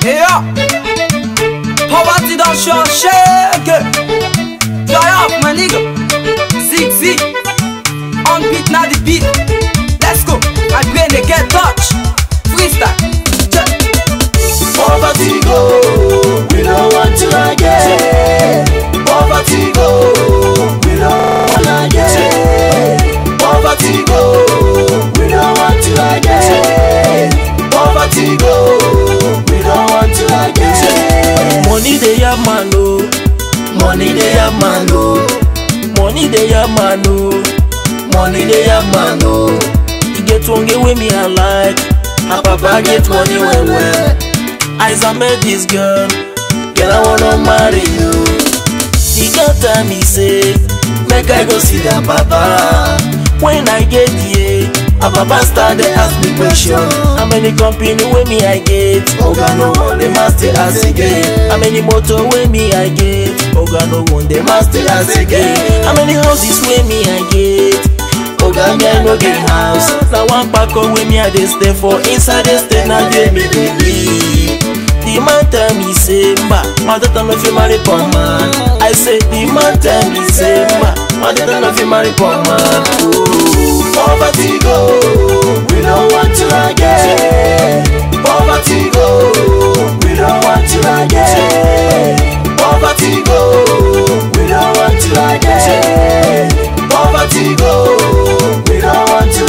Yeah. Poverty don't show shake. Fly up, my nigga. Zig zig. On beat, now the beat. Let's go. My brain they get touch. Freestyle. Check. Poverty go, we don't want to again. Poverty go, we don't want again. Poverty go, we don't want to again. Poverty go, we don't want to again. Money they have man oh, money they have man oh, money they have man oh, money they have man oh. You get one get with me I like, her papa get money well well. As I met this girl, girl I wanna marry you. The girl tell me say, make I go see their papa. When I get here, her papa start dey ask me question. How many company wey me I get? Oga no one dey must dey ask again. How many motor wey me I get? Oga no one dey must dey ask again. How many houses wey me I get? Oga me I no get house. Na one pako wey me I dey stay for inside the state na there me dey live. The man tell me say mba, my daughter no fit marry poor man. I say the man tell me say mba, my daughter no fit marry poor man. Oh, poverty go, we don't want to again. Poverty go, we don't want to again. Poverty go, we don't want to again. Poverty go, we don't want to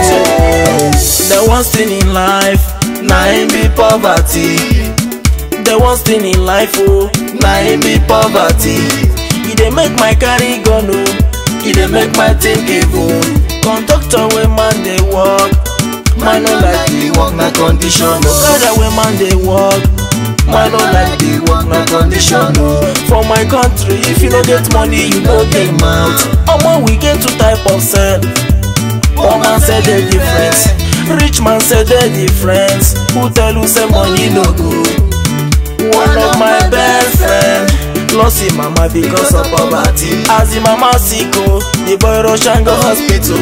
again. The worst thing in life, na im be poverty. The worst thing in life, oh, na im be poverty. E dey make my carry gun, oh, e dey make my think even. Conductor wey man dey work, man no like the work na condition. Okada wey man dey work, man no like the work na condition. Oh. For my country, if you no get money, you no get mouth. Omo, we get two type of cell. Poor man say the difference, rich man say the difference. Who tell you say money no good? One of my best friend lost him mama because of poverty. As the mama sick oh, the boy rush and go hospital.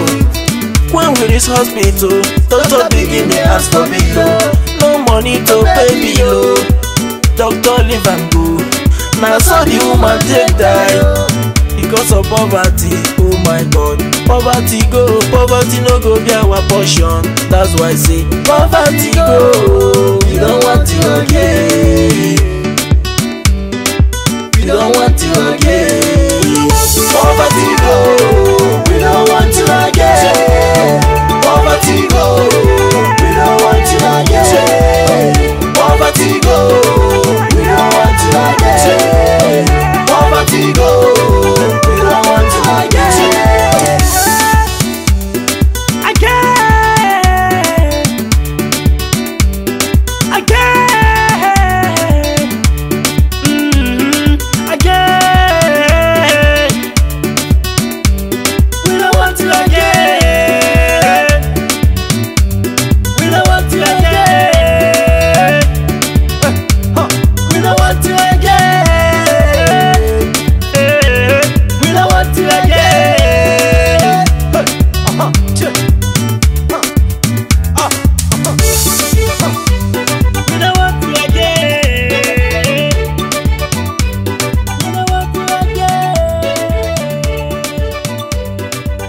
When we reach hospital, doctor begin dey ask for bill. No money to pay bill. oh. Doctor leave am go. Na so the woman take die because of poverty. Oh my God, poverty go, poverty no go be our portion. That's why I say poverty go. We don't want to again. We don't want to again. Poverty go. We don't want to again. Poverty go. We don't want to again. Poverty go. We don't want to again. Poverty go. We don't want to again. Again, again, mm, again. We don't want to again. We don't want to again. Huh. We don't want to again. We don't want to again. Uh-huh. Check. We don't want to again. We don't want to again.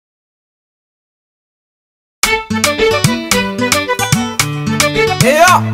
Yeah.